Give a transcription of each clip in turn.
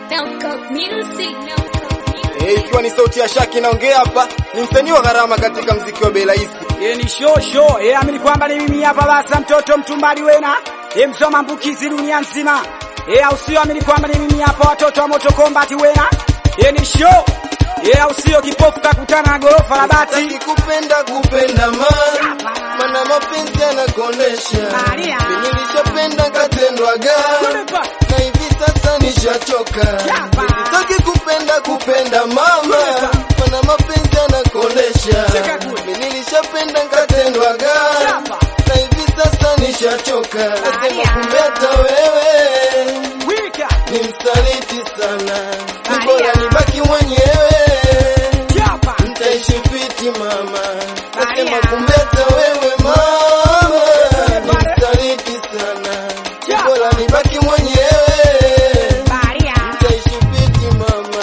Eh, ikiwa ni sauti ya Shaki inaongea hapa, ni msanii wa gharama katika mziki wa bei rahisi. Ye ni show show, ye amini kwamba ni mimi hapa basa mtoto mtumbali wena, ye msoma mbukizi dunia nzima. Ye au sio amini kwamba ni mimi hapa watoto wa moto combat wena. Ye ni show, ye au sio kipofu kakutana na gorofa la bati. Sitaki kupenda kupenda ma mana mapenzi yanakonesha. Maria. Mimi nilishapenda katendwaga na hivi sasa nishachoka. Chapa. Sitaki kupenda kupenda mama mana mapenzi yanakonesha. Cheka kule. Mimi nilishapenda katendwaga Chapa. na hivi sasa nishachoka. Nasema Maria. kumbe hata wewe Wika, ni msaliti sana, ni Maria. bora nibaki mwenyewe chapa. Mtaishi fiti mama, Maria. nasema kumbe hata wewe mama ni msaliti sana, ni Ja. bora nibaki mwenyewe. Mtaishi fiti mama,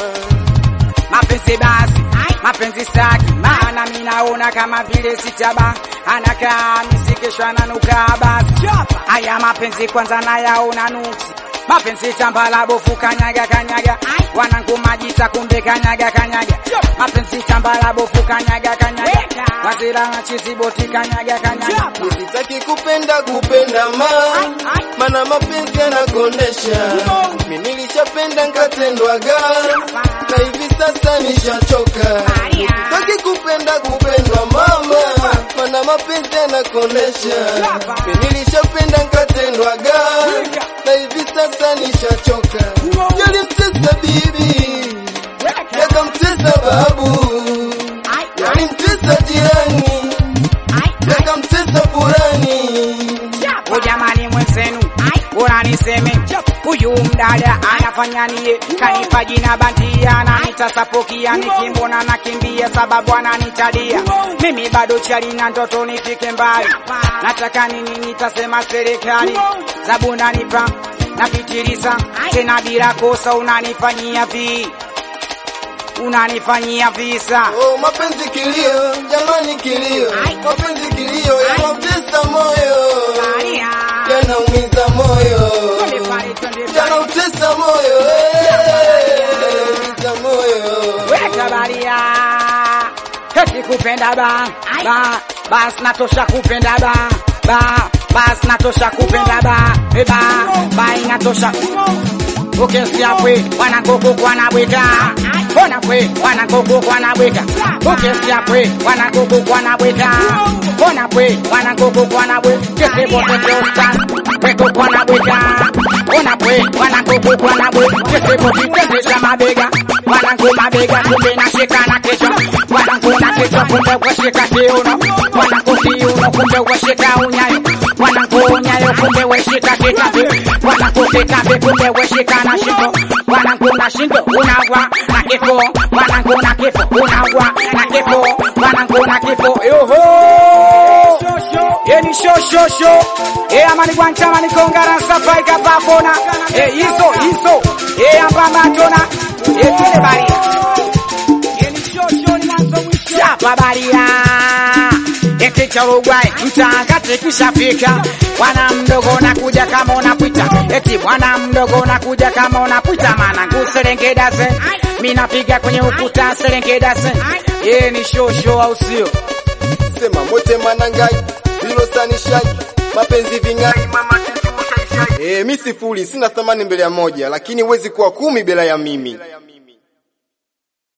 Mapenzi basi, mapenzi staki, maana mimi naona kama vile sitaba anakaa misikishwa na nuka basi. Haya mapenzi kwanza nayaona nuksi, mapenzi tambala bofu kanyaga kanyaga, wanangu majita kumbe kanyaga kanyaga, mapenzi tambala bofu kanyaga kanyaga, wazira machizi boti kanyaga kanyaga. sitaki kupenda kupenda ma mana mapenzi yanakondesha. Mimi nilishapenda nkatendwaga na hivi sasa nishachoka. Sitaki kupenda kupendwa mama, mana mapenzi yanakondesha. Mimi nilishapenda nkatendwaga na hivi sasa nishachoka. Yalimtesa bibi, yakamtesa babu, yalimtesa jirani, yakamtesa furani. O jamani mwenzenu, bora niseme huyu mdada anafanya niye, kanipa jina bandia, ananita sapokia, nikimwona nakimbia sababu ananitadia. Mimi bado chali na ndoto nifike mbali, nataka nini nitasema serikali, zabu nanipa napitiliza tena bila kosa, unanifanyia vi unanifanyia visa Oh, mapenzi kilio, jamani kilio, mapenzi kilio yanautesa moyo, yanaumiza moyo, yanautesa moyo, eh, yanaumiza moyo. weka baria eti kupenda ba ba bas natosha kupenda ba ba bas natosha kupenda ba e ba ba inatosha ukesikia kwe wanakoko kwanabweka ona kwe wanakoko kwanabweka ukesikia kwe wanakoko kwanabweka ona kwe wanakoko kwanabwe kesebotete kweko kwanabweka ona kwe wanakoko kwanabwe kesebotitendesha mabega wanangu mabega kumbe nashika na kesho wanangu na kesho kumbe washika kiuno wanangu kiuno kumbe washika unyayo wanangu unyayo kumbe washika kitambi wanangu kitambi kumbe washika na shingo wanangu na shingo unawa na kifo wanangu na kifo unawa na kifo wanangu na kifo yoho yeni shoshosho e amani gwanchama nikongara safai kapapona e iso iso e ambamatona e tele baria yeni shosho ni mwanzo mwisho chapa baria ekicharugwai mtakati kishafika bwana mdogo nakuja kama unapita eti bwana mdogo nakuja kama unapita mana kuserengedase minapiga kwenye ukuta serengedase ye ni shosho au sio Sema mote manangai, hilo sanishai, mapenzi vingai, mama sisi ushaishai. Eh, mi sifuri, sina thamani mbele ya moja, lakini huwezi kuwa kumi bila ya mimi.